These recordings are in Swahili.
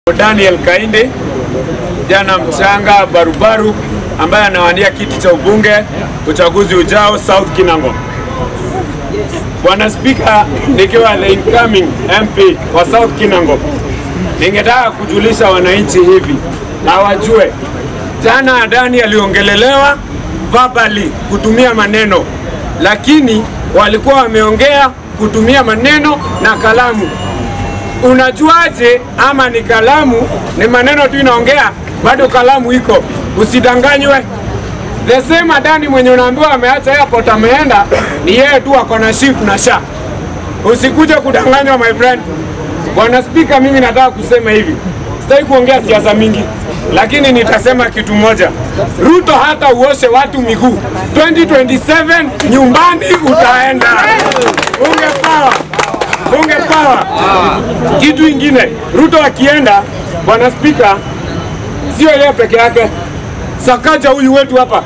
Daniel Kainde, jana mchanga barubaru ambaye anawania kiti cha ubunge uchaguzi ujao South Kinango. Bwana Spika, nikiwa the incoming MP wa South Kinango, ningetaka kujulisha wananchi hivi na wajue, jana Adani aliongelelewa verbally kutumia maneno, lakini walikuwa wameongea kutumia maneno na kalamu. Unajuaje ama ni kalamu? Ni maneno tu inaongea, bado kalamu iko. Usidanganywe. The same Adani mwenye unaambiwa ameacha airport ameenda, ni yeye tu ako na shift na sha. Usikuje kudanganywa my friend. Bwana Spika, mimi nataka kusema hivi, sitaki kuongea siasa mingi, lakini nitasema kitu moja. Ruto hata uoshe watu miguu 2027 nyumbani utaenda. Bunge power, bunge power. Kitu ingine, Ruto akienda, Bwana Spika, sio yeye peke yake. Sakaja huyu wetu hapa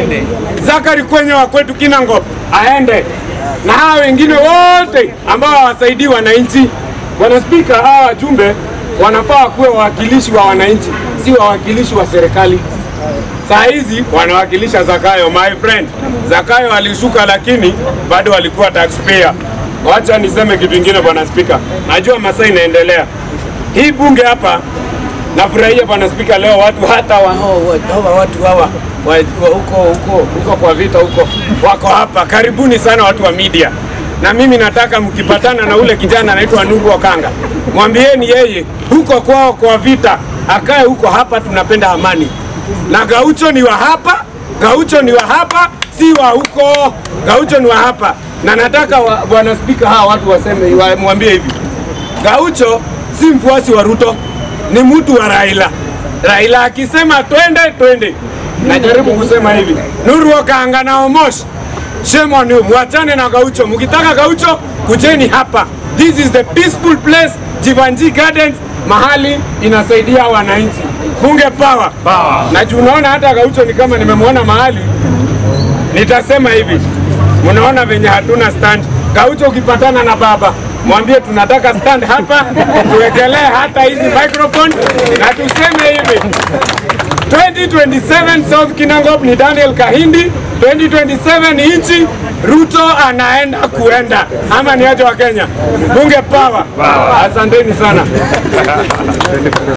Zakari kwenye wa kwetu Kinango aende na hawa wengine wote ambao hawasaidii wananchi. Bwana Spika, hawa wajumbe wanafaa kuwa wawakilishi wa wananchi, si wawakilishi wa serikali. Saa hizi wanawakilisha Zakayo, my friend. Zakayo alishuka, lakini bado walikuwa taxpayer. Wacha niseme kitu kingine, Bwana Spika, najua masaa inaendelea hii bunge hapa Nafurahia bwana spika, leo watu hata wa, hawa watu hawa wa, wa, huko huko huko kwa vita huko wako hapa. Karibuni sana watu wa media, na mimi nataka mkipatana na ule kijana anaitwa Nuru Okanga, mwambieni yeye huko kwao kwa vita akae huko. Hapa tunapenda amani, na Gaucho ni wa hapa, Gaucho ni wa hapa, si wa huko. Gaucho ni wa hapa, na nataka wa, bwana spika, hawa watu waseme, wa- mwambie hivi, Gaucho si mfuasi wa Ruto ni mtu wa Raila. Raila akisema twende twende. Najaribu kusema hivi, Nuru Okanga na Omosh, shame on you, mwachane na Gaucho. Mkitaka Gaucho, kujeni hapa. This is the peaceful place, Jivanji Gardens, mahali inasaidia wananchi. Bunge power. power. Na juu unaona hata Gaucho ni kama nimemwona mahali, nitasema hivi, mnaona venye hatuna stand. Gaucho ukipatana na baba mwambie tunataka stand hapa, tuwekelee hata hizi microphone na tuseme hivi 2027 South Kinangop ni Daniel Kahindi, 2027 nchi Ruto anaenda kuenda, ama ni aje wa Kenya? Bunge power. Asanteni sana.